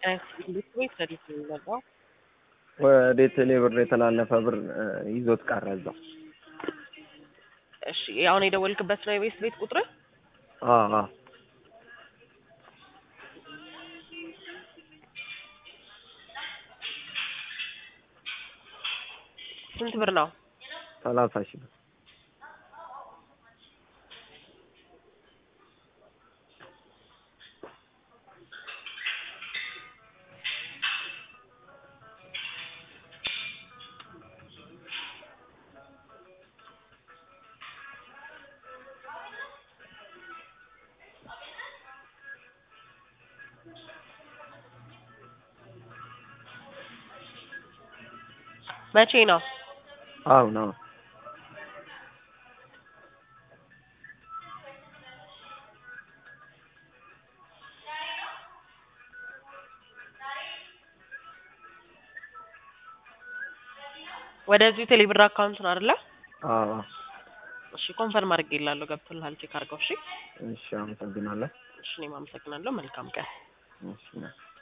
እንዴት ወይ ሰዲት የሚመጣው ወደ ቴሌ ብር የተላለፈ ብር ይዞት ቀረ እዛው። እሺ አሁን የደወልክበት ነው የቤት ቤት ቁጥር? አዎ አዎ ስንት ብር ነው? ሰላሳ ሺህ ብር መቼ ነው? አሁን አሁን ወደዚሁ ቴሌብር አካውንት ነው አይደለ? አዎ እሺ ኮንፈርም አድርጌልሃለሁ። ገብቶልሃል። ቼክ አድርገው። እሺ እሺ አመሰግናለሁ። እሺ እኔም አመሰግናለሁ። መልካም ቀን። እሺ